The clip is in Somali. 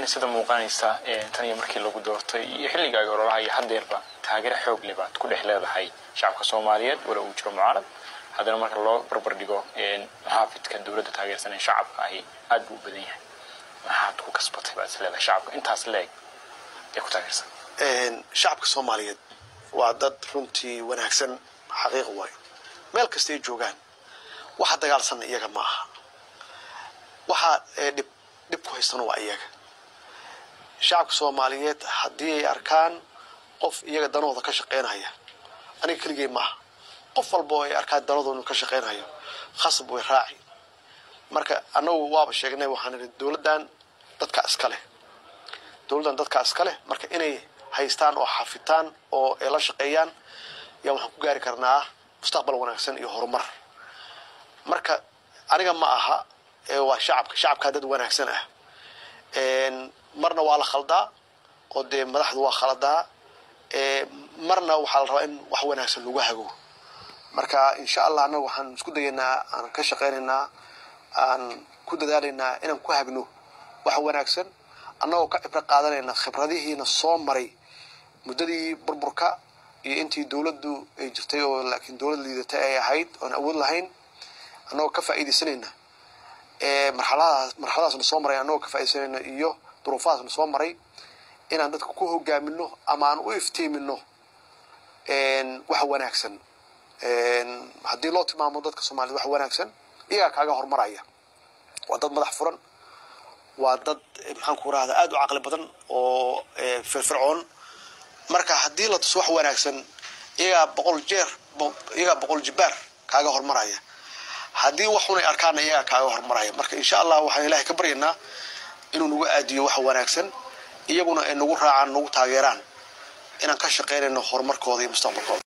sida muuqanaysa tan iyo markii lagu doortay iyo xilligaaga ololaha iyo haddeerba taageero xoog leh baad ku dhex leedahay shacabka soomaaliyeed wala uu jiro mucaarad haddana marka loo barbar dhigo maxaafidka dowladda taageersan ee shacabka ahi aad buu u badan yahay maxaad ku kasbatay baad is leedahay shacabka intaas leeg ee ku taageersan shacabka soomaaliyeed waa dad runtii wanaagsan xaqiiq waayo meel kasta ay joogaan waxa dagaalsanna iyaga ma aha waxa dhib dhib ku haystana waa iyaga shacabka soomaaliyeed haddii ay arkaan qof iyaga danahooda ka shaqaynaya aniga keligay maaha qof walba oo ay arkaan danahooda inuu ka shaqaynayo khasab way raaci marka annagu waaba sheegnay waxaan idhi dowladdan dadka iska leh dowladdan dadka iska leh marka inay haystaan oo xafitaan oo ay la shaqeeyaan yaa waxaan ku gaari karnaa mustaqbal wanaagsan iyo horumar marka aniga ma aha waa shacabka shacabkaa dad wanaagsan ah marna waa la khaldaa oo dee madaxdu waa khaladaa marna waxaa la rabaa in wax wanaagsan lagu hago marka insha allah annaga waxaan isku dayaynaa aan ka shaqaynaynaa aan ku dadaalaynaa inaan ku hagno wax wanaagsan annagoo ka cibro qaadanayna khibradihiina soo maray muddadii burburka iyo intii dowladdu ay jirtay oo laakiin dowlad liidatay ay ahayd oon awood lahayn annagoo ka faa'iidaysanayna marxaladaas marxaladaasna soo maray annagoo ka faa'iidaysanayna iyo duruufahaasna soo maray inaan dadka ku hogaamino ama aan u iftiimino wax wanaagsan haddii loo tilmaamo dadka soomaaliyed wax wanaagsan iyagaa kaaga horumaraya waa dad madax furan waa dad maxaan ku rahda aada u caqli badan oo firfircoon marka haddii la tuso wax wanaagsan iyagaa boqol jeer iyagaa boqol jibaar kaaga horumaraya haddii wax xun ay arkaana iyagaa kaaga horumaraya marka insha allah waxaan ilaahay ka baryaynaa inuu nagu aadiyo wax wanaagsan iyaguna ay nagu raacaan nagu taageeraan inaan ka shaqaynayno horumarkooda iyo mustaqbalkooda